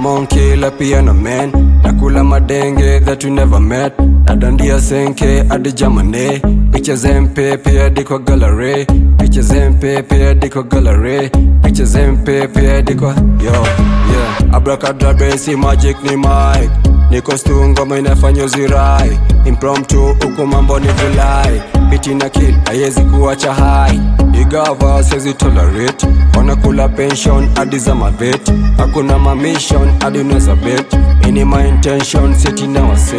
I'm on killer piano man nakula madenge that we never met nadandia senke hadi jamane picha zempepe hadi kwa gallery picha zempepe hadi kwa gallery picha zempepe hadi kwa yo yeah abracadabra si magic ni mic niko stu ngoma inafanya uzirai impromptu huku mambo ni vulai biti na kill haiwezi kuacha hai igava siwezi tolerate wanakula pension hadi za mavet hakuna mamission hadi unaweza bet ini my intention seti na wase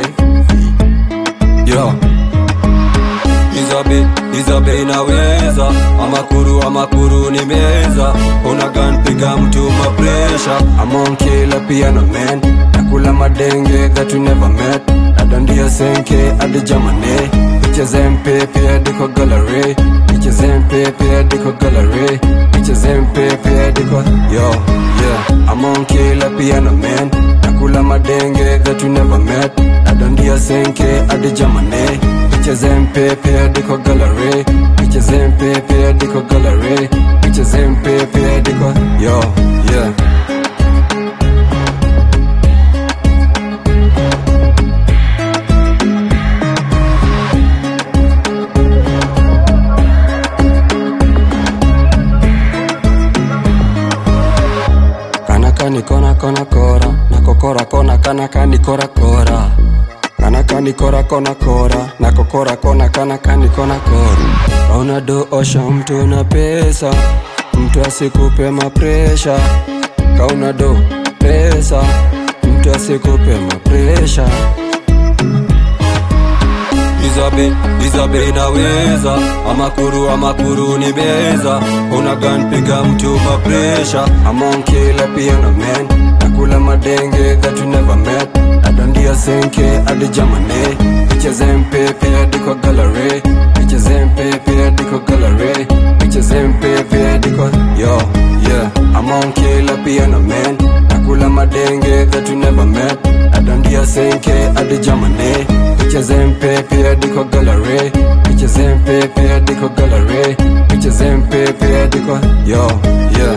yo izabe izabe inaweza amakuru amakuru ni meza una gun piga mtu mapresha amonkila piano man nakula madenge that we never met nadandia senke hadi jamane picha zempepe hadi kwa gallery picha zempepe hadi kwa gallery picha zempepe hadi kwa yo yeah amonkila piano man nakula madenge that we never met nadandia senke hadi jamane picha zempepe hadi kwa gallery picha zempepe hadi kwa gallery picha zempepe hadi kwa yo yeah kanaka ni kona kona kora nakokora kona kanaka ni kora kora kanaka ni kora kona kora nakokora kona kanaka ni kona kora kauna do osha mtu na pesa mtu asikupe mapresha kauna do pesa mtu asikupe mapresha izabe izabe inaweza amakuru amakuru ni meza una gun piga mtu mapresha amonkila piano man nakula madenge that we never met nadandia senke hadi jamane picha zempepe hadi kwa gallery picha zempepe hadi kwa gallery picha zempepe hadi kwa yo yeah amonkila piano man nakula madenge that we never met nadandia senke hadi jamane picha zempepe hadi kwa gallery picha zempepe hadi kwa gallery picha zempepe hadi kwa yo yeah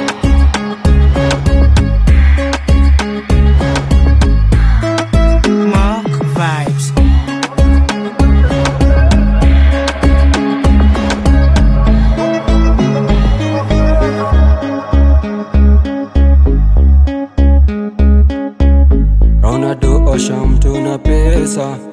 Mark Vibes. Ronaldo osha mtu na pesa